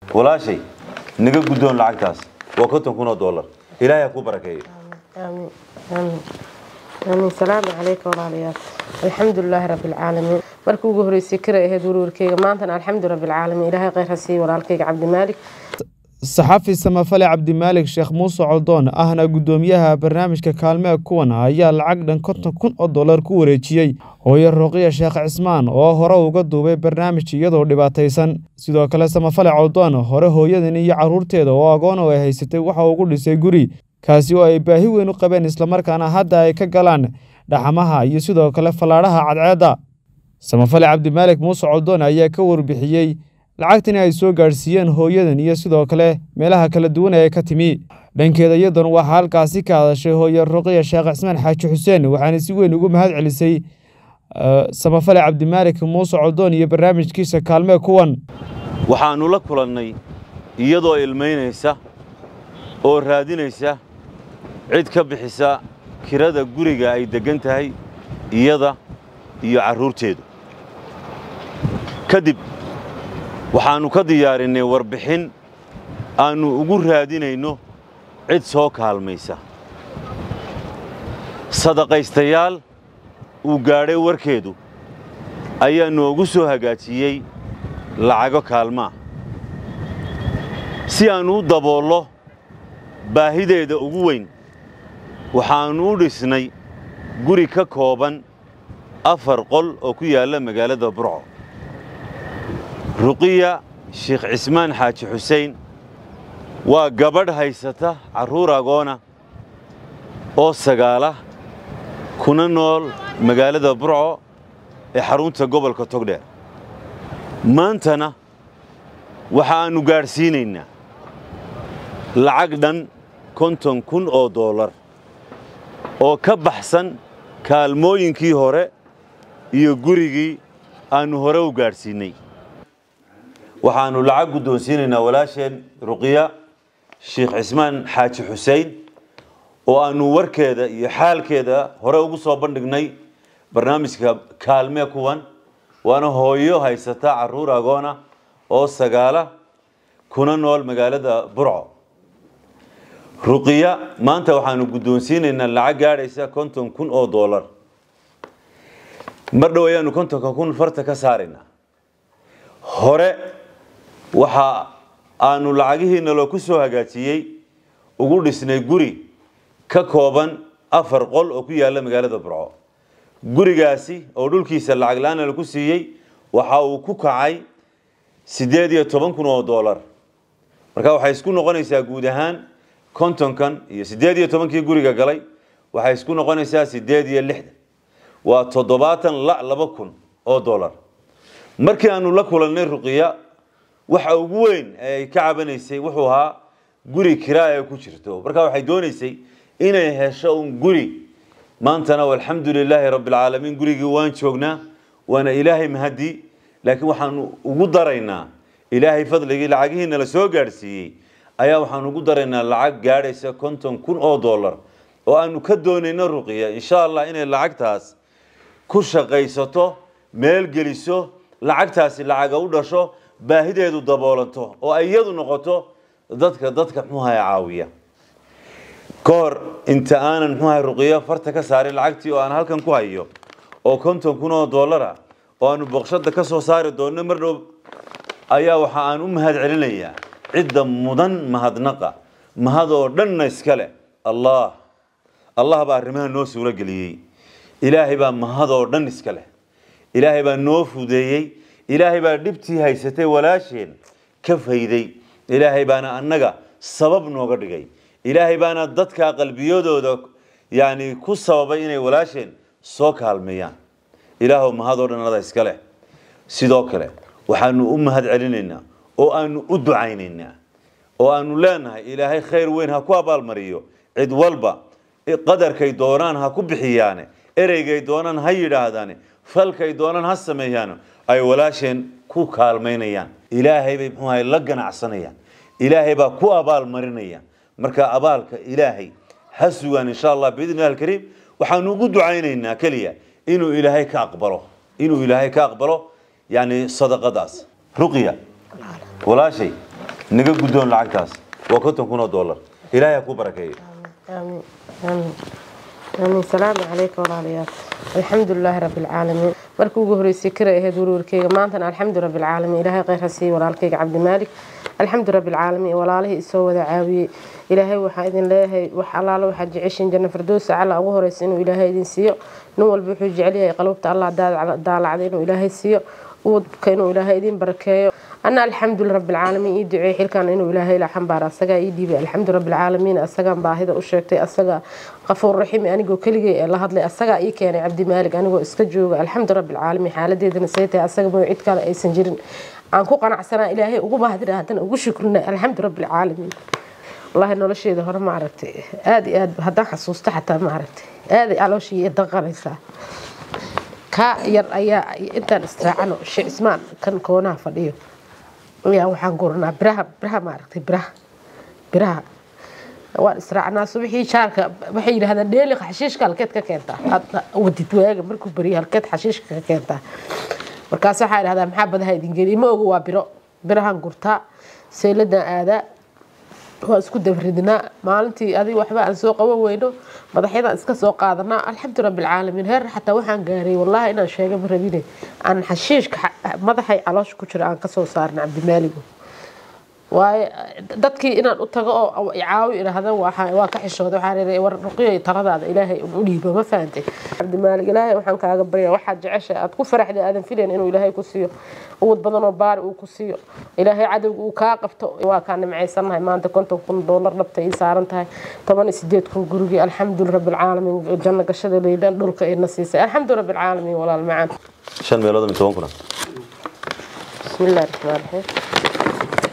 walaashay naga guddoon lacagtaas waa konton kun oo dollar ilaahay ha ku barakeeyo آمين آمين آمين السلام عليكم walaalayaal الحمد لله رب العالمين markii ugu horeysay kira ahayd warwarkeyga maantana alxamdu rabi alcaalamiin ilaahay khayr ha siiyo walaalkeyga cabdimaalik saxafi samafale cabdimaalik sheekh muuse coldoon ahna guddoomiyaha barnaamijka kaalmee kuwan ayaa lacag dhan konton kun oo dollar ku wareejiyey hooyo rooqiya sheekh cismaan oo hore uga duubay barnaamij iyadoo dhibaataysan sidoo kale samafale coldoon hore hooyadan iyo carruurteeda oo agoon oo ay haysatay waxa ugu dhisay guri kaasi oo ay baahi weyn u qabeen islamarkaana hadda ay ka galaan dhaxamaha iyo sidoo kale fallaadhaha cadceedda samafale cabdimaalik muuse coldoon ayaa ka warbixiyey lacagtani ay soo gaadhsiiyeen hooyadan iyo sidoo kale meelaha kala duwan ee ka timi dhankeeda iyadan waxaa halkaasi ka hadashay hooye ruqiya sheekh cismaan xaaji xuseen waxaana si weyn ugu mahad celisay samafale cabdimaalik muuse coldoon iyo barnaamijkiisa kaalmee kuwan waxaannu la kulannay iyadoo ilmaynaysa oo raadinaysa cid ka bixisa kirada guriga ay deggan tahay iyada iyo carruurteedu kadib waxaannu ka diyaarinnay warbixin aannu ugu raadinayno cid soo kaalmaysa sadaqaystayaal uu gaadhay warkeedu ayaa noogu soo hagaajiyey lacago kaalmaa si aannu u daboollo baahideeda ugu weyn waxaannu u dhisnay guri ka kooban afar qol oo ku yaalla magaalada burco ruqiya sheekh cismaan xaaji xuseen waa gabadh haysata carruur agoona oo sagaala kuna nool magaalada burco ee xarunta gobolka togdheer maantana waxaannu gaadhsiinaynaa lacag dhan konton kun oo dollar oo ka baxsan kaalmooyinkii hore iyo gurigii aannu hore u gaadhsiinnay waxaannu lacag guddoonsiinaynaa walaasheen ruqiya sheekh cismaan xaaji xuseen oo aannu warkeeda iyo xaalkeeda hore ugu soo bandhignay barnaamijka kaalmee kuwan waana hooyo haysata carruur agoona oo sagaala kuna nool magaalada burco ruqiya maanta waxaannu guddoonsiinaynaa lacag gaadhaysa konton kun oo dollar mar dhow ayaannu kontonka kun farta ka saaraynaa hore waxa aanu lacagihiina loo ku soo hagaajiyey ugu dhisnay guri ka kooban afar qol oo ku yaalla magaalada burco gurigaasi oo dhulkiisa lacag la-aana laku siiyey waxa uu ku kacay siddeed iyo toban kun oo dollar marka waxay isku noqonaysaa guud ahaan kontonkan iyo siddeed iyo tobankii guriga galay waxay isku noqonaysaa siddeed iyo lixdan waa toddobaatan la laba kun oo dollar markii aanu la kulannay ruqiya waxa ugu weyn ee ay ka cabanaysay wuxuu ahaa guri kiraa ee ku jirto marka waxay doonaysay inay hesho un guri maantana alxamdu lilaahi rabbi alcaalamiin gurigii waan joognaa waana ilaahay mahadii laakiin waxaanu ugu daraynaa ilaahay fadligii lacagihiina la soo gaadhsiiyey ayaa waxaanu ugu daraynaa lacag gaadhaysa konton kun oo dollar oo aanu ka doonayno ruqiya insha allah inay lacagtaas ku shaqaysato meel geliso lacagtaasi lacaga u dhasho baahideedu daboolanto oo ay iyadu noqoto dadka dadka muxuuaha caawiya ka hor inta aanan muxuuaha ruqiyo farta ka saarin lacagtii oo aan halkan ku hayo oo konton kun oo dollara oo aanu boqshada ka soo saari doonno mar dhow ayaa waxa aan u mahad celinayaa cidda mudan mahadnaqa mahad oo dhanna iska leh allah allah baa arrimaha noo suuro geliyey ilaahay baa mahad oo dhan iska leh ilaahay baa noo fudeeyey ilaahay baa dhibtii haysatay walaasheen ka fayday ilaahay baana annaga sabab nooga dhigay ilaahay baana dadka qalbiyadooda yani ku sababay inay walaasheen soo kaalmeeyaan ilaahow mahad oo dhan ada iska leh sidoo kale waxaanu u mahad celinaynaa oo aanu u ducaynaynaa oo aanu leenahay ilaahay khayr weyn ha ku abaalmariyo cid walba qadarkay doonaan ha ku bixiyaane ereygay doonaan ha yidhaahdaane falkay doonaan ha sameeyaano ay walaasheen ku kaalmaynayaan ilaahay bay muxuu ahay la ganacsanayaan ilaahay baa ku abaal marinaya marka abaalka ilaahay ha sugaan insha allah biidni illahi alkariim waxaanu ugu ducaynaynaa keliya inuu ilaahay ka aqbalo inuu ilaahay ka aqbalo yani sadaqadaas ruqya walaashay naga guddoon lacagtaas waa konton kun oo dollar ilaahay ha ku barakeeyo آمين آمين آمين السلام عليكم walaalayaal الحمد لله رب العالمين markii ugu horeysay kara ahayd warwarkeyga maantana alxamdu rabi alcaalamiin ilaahay kheyr ha siiyo walaalkeyga cabdimaalik alxamdu rabi alcaalamiin walaalihii isoo wada caawiyey ilaahay waxaa idin leeyahay wax allaale waxaad jeceshiin janna firdowsa cala ugu horeysa inuu ilaahay idin siiyo nin walba wuxuu jecel yahay qalubta allah daalacday inuu ilaahay siiyo uwadka inuu ilaahay idin barakeeyo أنا الحمد لله رب العالمين يدعي حلكان إنه إلهي لا حنبار أسجا يدي الحمد لله رب العالمين أسجا باهذا وشرتي أسجا غفور رحيم أنا جو كل جي الله هذا أسجا إيه كان عبد مالك أنا جو إسكجو الحمد لله رب العالمين حالة دي نسيتي أسجا موعد كان أي سنجرين أنكو قناع سنة إلهي وجو باهذا هذا وجو شكرنا الحمد لله رب العالمين والله إنه لشيء ده هرم عرفتي هذه هذا هذا حسوسته حتى ما عرفتي هذه على شيء يدغر ka yar ayaa intaan israacano sheekh ismaan kan koonaha fadhiyo ayaa waxaan guranaa biraha biraha maaragtay biraha biraha waan israacnaa subaxii jaarka waxay yidhahdaan dheeli xashiishka halkeed ka keentaa hadda wadid waaga markuu beriyo halkeed xashiishka ka keentaa markaas waxaa idhahdaa maxaa badaha idin geliya ma ogo waa biro birahan gurtaa sayladan aadaa waa isku dabridnaa maalintii adig waxba aan soo qaban weyno madaxyadan iska soo qaadanaa alxamdu rabbi alcaalamiin heer xataa waxaan gaaray wallahi inaan sheega ma rabine aan xashiishka madaxay caloosha ku jira aan kasoo saarna cabdimaaligo waaye dadkii inaan u tago oo caawi idhaahda waa ka xishooda waxaa war ruqiyo taladaada ilaahay u dhiibo ma fahantay cabdimaalig ilaahay waxaan kaaga barya waxaad jecesha aad ku faraxday aadan filayn inuu ilaahay ku siiyo uwad badan oo baari uu ku siiyo ilaahay cadowga uu kaa qabto waa kaa nimcaysanahay maanta konton kun doolar dhabta ii saaran tahay toban iyo sideed kun gurigii alxamdu rabbi alcaalamiin janno gashada leydhan dhulka ina siisay alxamdu rabbi alcaalamiin walaal macaan shan meelood iyo toban kuna bismi illahi raxmaan raxiim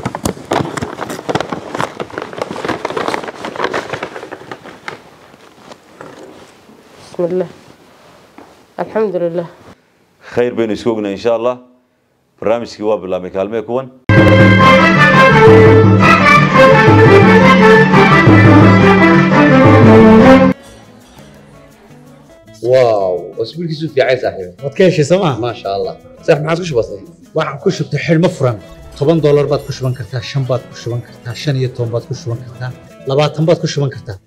بسم الله الحمد لله khayr baynu isku ognaa insha allah barnaamijkii waa bilaabmay kaalmee kuwan واو اسبوع كيسو في عايز صاحبي waad ka heshay sooma ما شاء الله صح ما عادش بسيط waxaan ku shubtay xidhmo furan toban doolar baad ku shuban kartaa shan baad ku shuban kartaa shan iyo toban baad ku shuban kartaa labaatan baad ku shuban kartaa